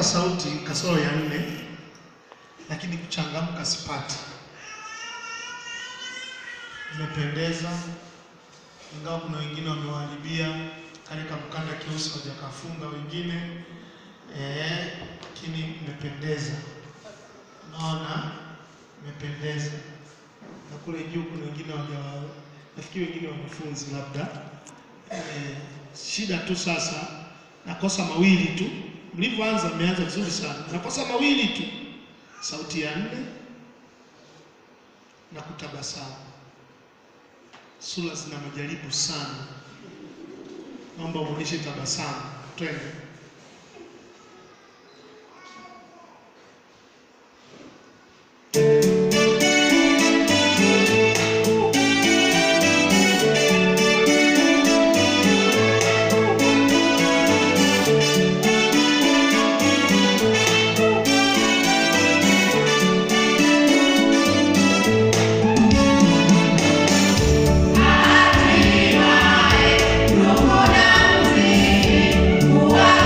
sauti kasoro ya nne, lakini kuchangamka sipati. Imependeza, ingawa kuna wengine wamewaharibia katika mkanda kiusi hawajakafunga wengine eh, lakini imependeza. Unaona, imependeza. Na kule juu kuna wengine hawaja, nafikiri wengine wanafunzi labda eh, shida tu sasa, nakosa mawili tu. Mlivyoanza mmeanza vizuri sana, nakosa mawili tu, sauti ya nne na kutabasamu. Sura zina majaribu sana, naomba uonyeshe tabasamu. Twende. Hatimaye roho na muziki huwa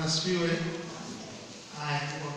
asifiwe. Haya,